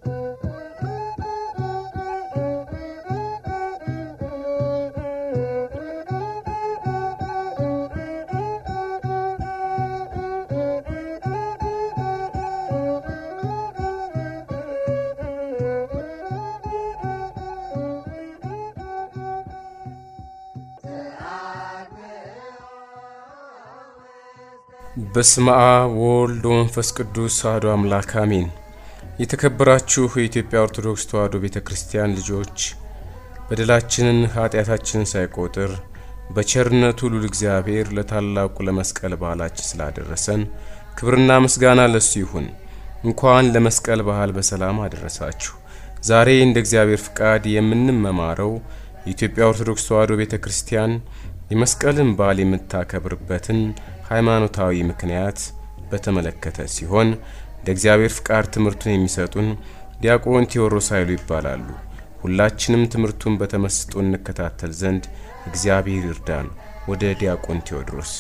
በስመ አብ ወወልድ ወመንፈስ ቅዱስ አሐዱ አምላክ አሜን። የተከበራችሁ የኢትዮጵያ ኦርቶዶክስ ተዋሕዶ ቤተ ክርስቲያን ልጆች በደላችንን ኃጢአታችንን ሳይቆጥር በቸርነቱ ሉል እግዚአብሔር ለታላቁ ለመስቀል በዓላችን ስላደረሰን ክብርና ምስጋና ለሱ ይሁን። እንኳን ለመስቀል በዓል በሰላም አደረሳችሁ። ዛሬ እንደ እግዚአብሔር ፍቃድ የምንመማረው የኢትዮጵያ ኦርቶዶክስ ተዋሕዶ ቤተ ክርስቲያን የመስቀልን በዓል የምታከብርበትን ሃይማኖታዊ ምክንያት በተመለከተ ሲሆን እንደ እግዚአብሔር ፍቃድ ትምህርቱን የሚሰጡን ዲያቆን ቴዎድሮስ ኃይሉ ይባላሉ። ሁላችንም ትምህርቱን በተመስጦ እንከታተል ዘንድ እግዚአብሔር ይርዳን። ወደ ዲያቆን ቴዎድሮስ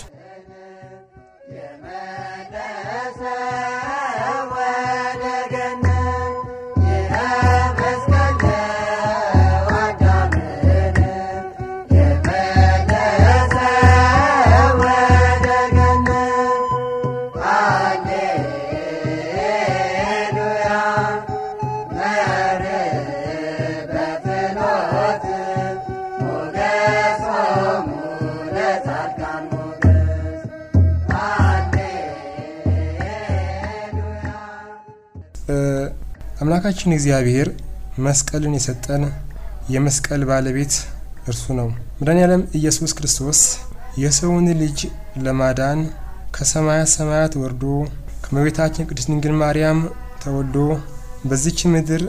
አምላካችን እግዚአብሔር መስቀልን የሰጠን የመስቀል ባለቤት እርሱ ነው። መድኃኔዓለም ኢየሱስ ክርስቶስ የሰውን ልጅ ለማዳን ከሰማያት ሰማያት ወርዶ ከእመቤታችን ቅድስት ድንግል ማርያም ተወልዶ በዚች ምድር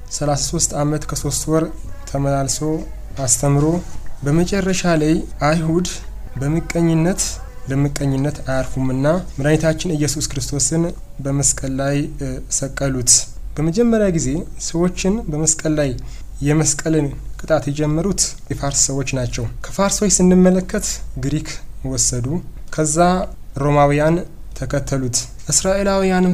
33 ዓመት ከሶስት ወር ተመላልሶ አስተምሮ በመጨረሻ ላይ አይሁድ በምቀኝነት ለምቀኝነት አያርፉምና መድኃኒታችን ኢየሱስ ክርስቶስን በመስቀል ላይ ሰቀሉት። በመጀመሪያ ጊዜ ሰዎችን በመስቀል ላይ የመስቀልን ቅጣት የጀመሩት የፋርስ ሰዎች ናቸው። ከፋርሶች ስንመለከት ግሪክ ወሰዱ። ከዛ ሮማውያን ተከተሉት። እስራኤላውያንም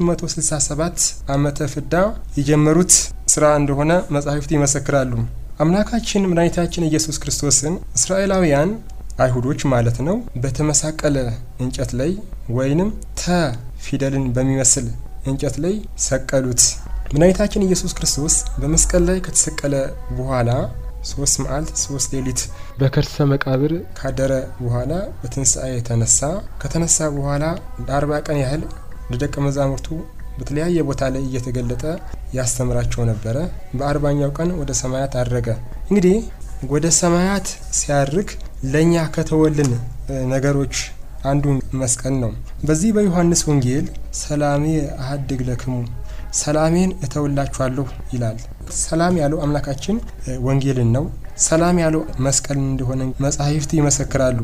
በ267 ዓመተ ፍዳ የጀመሩት ስራ እንደሆነ መጻሕፍት ይመሰክራሉ። አምላካችን መድኃኒታችን ኢየሱስ ክርስቶስን እስራኤላውያን አይሁዶች ማለት ነው በተመሳቀለ እንጨት ላይ ወይንም ተ ፊደልን በሚመስል እንጨት ላይ ሰቀሉት። መድኃኒታችን ኢየሱስ ክርስቶስ በመስቀል ላይ ከተሰቀለ በኋላ ሶስት መዓልት ሶስት ሌሊት በከርሰ መቃብር ካደረ በኋላ በትንሣኤ የተነሳ ከተነሳ በኋላ ለአርባ ቀን ያህል ለደቀ መዛሙርቱ በተለያየ ቦታ ላይ እየተገለጠ ያስተምራቸው ነበረ። በአርባኛው ቀን ወደ ሰማያት አረገ። እንግዲህ ወደ ሰማያት ሲያርግ ለእኛ ከተወልን ነገሮች አንዱ መስቀል ነው። በዚህ በዮሐንስ ወንጌል ሰላሜ አሀድግ ለክሙ ሰላሜን እተውላችኋለሁ ይላል። ሰላም ያለው አምላካችን ወንጌልን ነው። ሰላም ያለው መስቀልን እንደሆነ መጻሕፍት ይመሰክራሉ።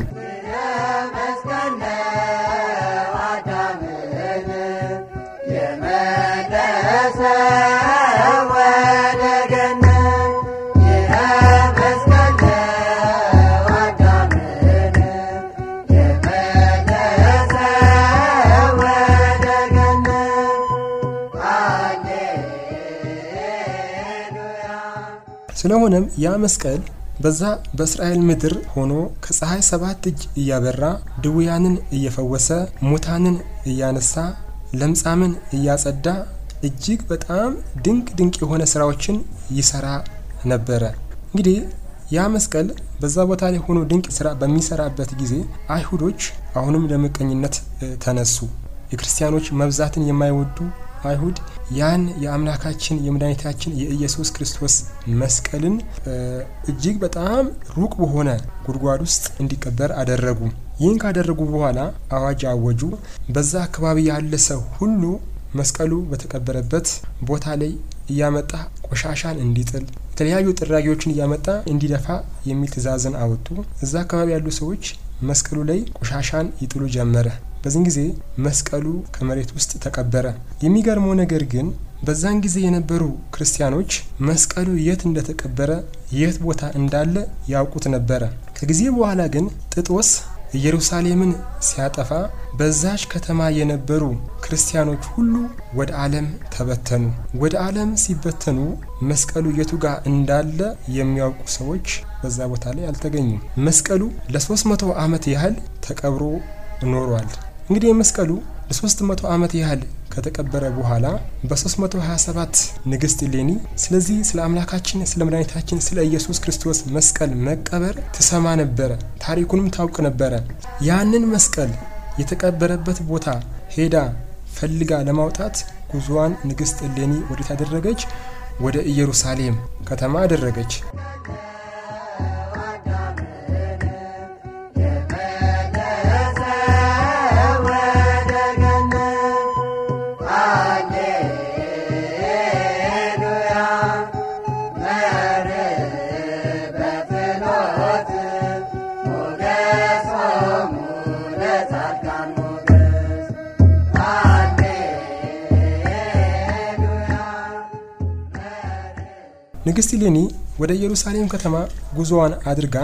ስለሆነም ያ መስቀል በዛ በእስራኤል ምድር ሆኖ ከፀሐይ ሰባት እጅ እያበራ ድውያንን እየፈወሰ ሙታንን እያነሳ ለምጻምን እያጸዳ እጅግ በጣም ድንቅ ድንቅ የሆነ ስራዎችን ይሰራ ነበረ። እንግዲህ ያ መስቀል በዛ ቦታ ላይ ሆኖ ድንቅ ስራ በሚሰራበት ጊዜ አይሁዶች አሁንም ለምቀኝነት ተነሱ። የክርስቲያኖች መብዛትን የማይወዱ አይሁድ ያን የአምላካችን የመድኃኒታችን የኢየሱስ ክርስቶስ መስቀልን እጅግ በጣም ሩቅ በሆነ ጉድጓድ ውስጥ እንዲቀበር አደረጉ። ይህን ካደረጉ በኋላ አዋጅ አወጁ። በዛ አካባቢ ያለ ሰው ሁሉ መስቀሉ በተቀበረበት ቦታ ላይ እያመጣ ቆሻሻን እንዲጥል የተለያዩ ጥራጊዎችን እያመጣ እንዲደፋ የሚል ትዕዛዝን አወጡ። እዛ አካባቢ ያሉ ሰዎች መስቀሉ ላይ ቆሻሻን ይጥሉ ጀመረ። በዚህን ጊዜ መስቀሉ ከመሬት ውስጥ ተቀበረ። የሚገርመው ነገር ግን በዛን ጊዜ የነበሩ ክርስቲያኖች መስቀሉ የት እንደተቀበረ የት ቦታ እንዳለ ያውቁት ነበረ። ከጊዜ በኋላ ግን ጥጦስ ኢየሩሳሌምን ሲያጠፋ በዛች ከተማ የነበሩ ክርስቲያኖች ሁሉ ወደ ዓለም ተበተኑ። ወደ ዓለም ሲበተኑ መስቀሉ የቱ ጋር እንዳለ የሚያውቁ ሰዎች በዛ ቦታ ላይ አልተገኙም። መስቀሉ ለ300 ዓመት ያህል ተቀብሮ ኖሯል። እንግዲህ መስቀሉ ለ300 ዓመት ያህል ከተቀበረ በኋላ በ327 ንግስት እሌኒ ስለዚህ ስለ አምላካችን ስለ መድኃኒታችን ስለ ኢየሱስ ክርስቶስ መስቀል መቀበር ትሰማ ነበረ፣ ታሪኩንም ታውቅ ነበረ። ያንን መስቀል የተቀበረበት ቦታ ሄዳ ፈልጋ ለማውጣት ጉዞዋን ንግስት እሌኒ ወዴት አደረገች? ወደ ኢየሩሳሌም ከተማ አደረገች። ንግስት እሌኒ ወደ ኢየሩሳሌም ከተማ ጉዞዋን አድርጋ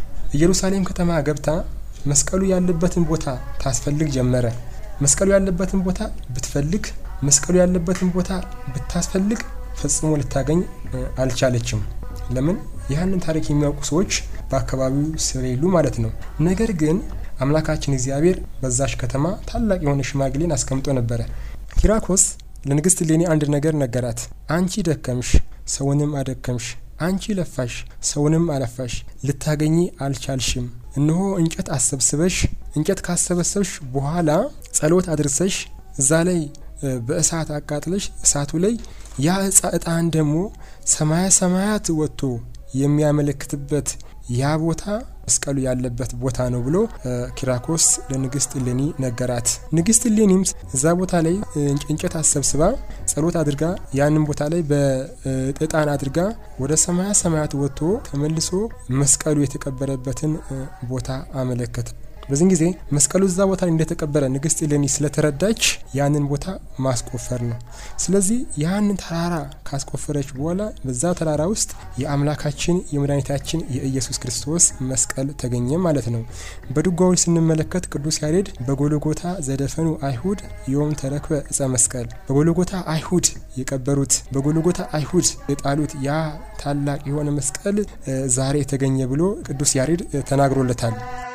ኢየሩሳሌም ከተማ ገብታ መስቀሉ ያለበትን ቦታ ታስፈልግ ጀመረ። መስቀሉ ያለበትን ቦታ ብትፈልግ፣ መስቀሉ ያለበትን ቦታ ብታስፈልግ ፈጽሞ ልታገኝ አልቻለችም። ለምን? ያህንን ታሪክ የሚያውቁ ሰዎች በአካባቢው ስለሌሉ ማለት ነው። ነገር ግን አምላካችን እግዚአብሔር በዛሽ ከተማ ታላቅ የሆነ ሽማግሌን አስቀምጦ ነበረ። ኪራኮስ ለንግስት እሌኒ አንድ ነገር ነገራት። አንቺ ደከምሽ ሰውንም አደከምሽ፣ አንቺ ለፋሽ ሰውንም አለፋሽ፣ ልታገኚ አልቻልሽም። እነሆ እንጨት አሰብስበሽ እንጨት ካሰበሰብሽ በኋላ ጸሎት አድርሰሽ እዛ ላይ በእሳት አቃጥለሽ እሳቱ ላይ ያ እጣን ደግሞ ሰማያ ሰማያት ወጥቶ የሚያመለክትበት ያ ቦታ መስቀሉ ያለበት ቦታ ነው ብሎ ኪራኮስ ለንግስት እሌኒ ነገራት። ንግስት እሌኒም እዛ ቦታ ላይ እንጨት አሰብስባ ጸሎት አድርጋ ያንን ቦታ ላይ በእጣን አድርጋ ወደ ሰማያ ሰማያት ወጥቶ ተመልሶ መስቀሉ የተቀበረበትን ቦታ አመለከተ። በዚህን ጊዜ መስቀሉ እዛ ቦታ ላይ እንደተቀበረ ንግስት እሌኒ ስለተረዳች ያንን ቦታ ማስቆፈር ነው። ስለዚህ ያንን ተራራ ካስቆፈረች በኋላ በዛ ተራራ ውስጥ የአምላካችን የመድኃኒታችን የኢየሱስ ክርስቶስ መስቀል ተገኘ ማለት ነው። በድጓዎች ስንመለከት ቅዱስ ያሬድ በጎልጎታ ዘደፈኑ አይሁድ ዮም ተረክበ እጸ መስቀል፣ በጎልጎታ አይሁድ የቀበሩት በጎልጎታ አይሁድ የጣሉት ያ ታላቅ የሆነ መስቀል ዛሬ ተገኘ ብሎ ቅዱስ ያሬድ ተናግሮለታል።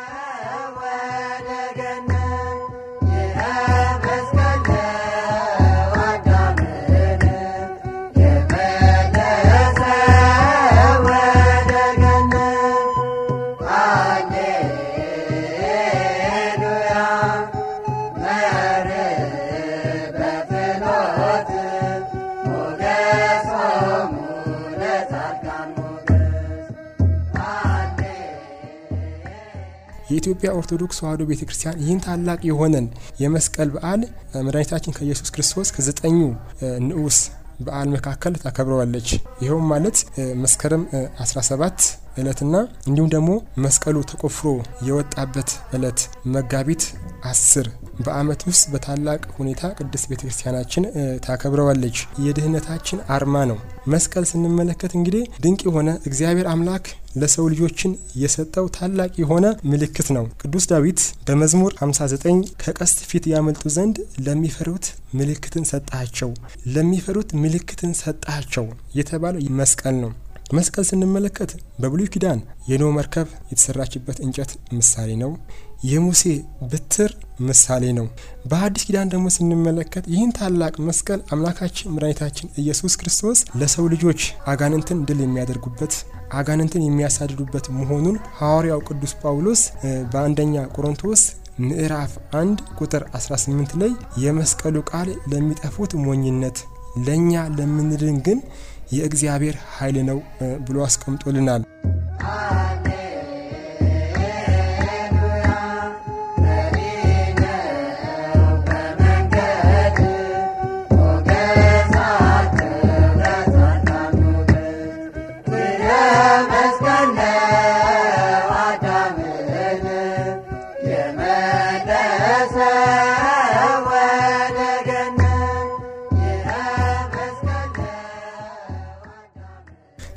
የኢትዮጵያ ኦርቶዶክስ ተዋሕዶ ቤተ ክርስቲያን ይህን ታላቅ የሆነን የመስቀል በዓል መድኃኒታችን ከኢየሱስ ክርስቶስ ከዘጠኙ ንዑስ በዓል መካከል ታከብረዋለች። ይኸውም ማለት መስከረም 17 እለትና እንዲሁም ደግሞ መስቀሉ ተቆፍሮ የወጣበት እለት መጋቢት አስር በዓመት ውስጥ በታላቅ ሁኔታ ቅድስት ቤተ ክርስቲያናችን ታከብረዋለች። የድህነታችን አርማ ነው። መስቀል ስንመለከት እንግዲህ ድንቅ የሆነ እግዚአብሔር አምላክ ለሰው ልጆችን የሰጠው ታላቅ የሆነ ምልክት ነው። ቅዱስ ዳዊት በመዝሙር 59 ከቀስት ፊት ያመልጡ ዘንድ ለሚፈሩት ምልክትን ሰጣቸው፣ ለሚፈሩት ምልክትን ሰጣቸው የተባለው መስቀል ነው። መስቀል ስንመለከት በብሉይ ኪዳን የኖህ መርከብ የተሰራችበት እንጨት ምሳሌ ነው። የሙሴ በትር ምሳሌ ነው። በሐዲስ ኪዳን ደግሞ ስንመለከት ይህን ታላቅ መስቀል አምላካችን መድኃኒታችን ኢየሱስ ክርስቶስ ለሰው ልጆች አጋንንትን ድል የሚያደርጉበት አጋንንትን የሚያሳድዱበት መሆኑን ሐዋርያው ቅዱስ ጳውሎስ በአንደኛ ቆሮንቶስ ምዕራፍ 1 ቁጥር 18 ላይ የመስቀሉ ቃል ለሚጠፉት ሞኝነት ለእኛ ለምንድን ግን የእግዚአብሔር ኃይል ነው ብሎ አስቀምጦልናል።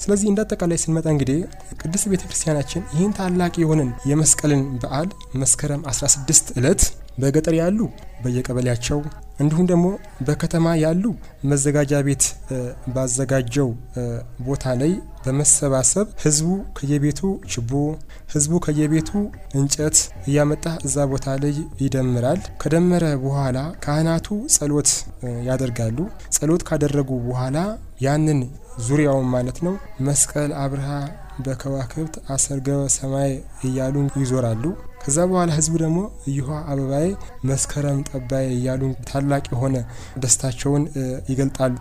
ስለዚህ እንደ አጠቃላይ ስንመጣ እንግዲህ ቅድስት ቤተ ክርስቲያናችን ይህን ታላቅ የሆነን የመስቀልን በዓል መስከረም 16 ዕለት በገጠር ያሉ በየቀበሌያቸው እንዲሁም ደግሞ በከተማ ያሉ መዘጋጃ ቤት ባዘጋጀው ቦታ ላይ በመሰባሰብ ህዝቡ ከየቤቱ ችቦ፣ ህዝቡ ከየቤቱ እንጨት እያመጣ እዛ ቦታ ላይ ይደምራል። ከደመረ በኋላ ካህናቱ ጸሎት ያደርጋሉ። ጸሎት ካደረጉ በኋላ ያንን ዙሪያውን ማለት ነው መስቀል አብርሃ በከዋክብት አሰርገወ ሰማይ እያሉ ይዞራሉ። ከዛ በኋላ ህዝቡ ደግሞ እይሖ አበባዬ መስከረም ጠባዬ እያሉ ታላቅ የሆነ ደስታቸውን ይገልጣሉ።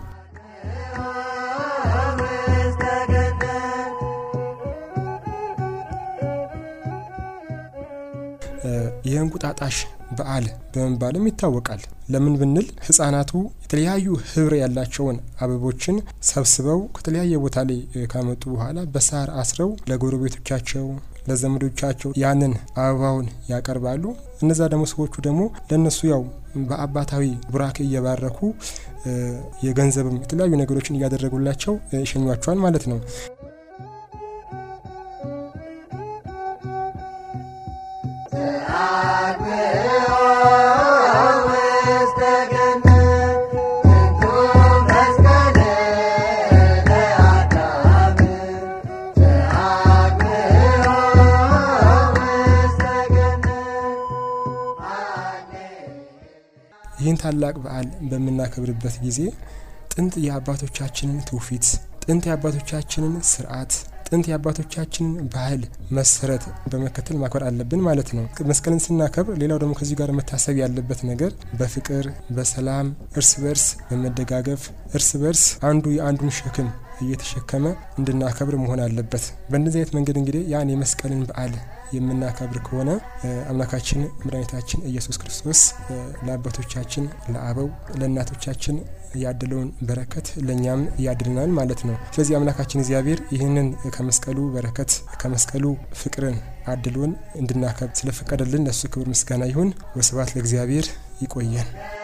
የእንቁጣጣሽ በዓል በመባልም ይታወቃል። ለምን ብንል ህጻናቱ የተለያዩ ህብር ያላቸውን አበቦችን ሰብስበው ከተለያየ ቦታ ላይ ካመጡ በኋላ በሳር አስረው ለጎረቤቶቻቸው ለዘመዶቻቸው ያንን አበባውን ያቀርባሉ። እነዛ ደግሞ ሰዎቹ ደግሞ ለእነሱ ያው በአባታዊ ቡራኬ እየባረኩ የገንዘብም የተለያዩ ነገሮችን እያደረጉላቸው ይሸኟቸዋል ማለት ነው። ይህን ታላቅ በዓል በምናከብርበት ጊዜ ጥንት የአባቶቻችንን ትውፊት፣ ጥንት የአባቶቻችንን ስርዓት፣ ጥንት የአባቶቻችንን ባህል መሰረት በመከተል ማክበር አለብን ማለት ነው። መስቀልን ስናከብር ሌላው ደግሞ ከዚህ ጋር መታሰብ ያለበት ነገር በፍቅር በሰላም እርስ በርስ በመደጋገፍ እርስ በርስ አንዱ የአንዱን ሸክም እየተሸከመ እንድናከብር መሆን አለበት። በእንደዚህ አይነት መንገድ እንግዲህ ያን የመስቀልን በዓል የምናከብር ከሆነ አምላካችን መድኃኒታችን ኢየሱስ ክርስቶስ ለአባቶቻችን ለአበው ለእናቶቻችን ያደለውን በረከት ለእኛም ያድልናል ማለት ነው። ስለዚህ አምላካችን እግዚአብሔር ይህንን ከመስቀሉ በረከት ከመስቀሉ ፍቅርን አድሎን እንድናከብር ስለፈቀደልን ለእሱ ክብር ምስጋና ይሁን። ወስብሐት ለእግዚአብሔር። ይቆየን።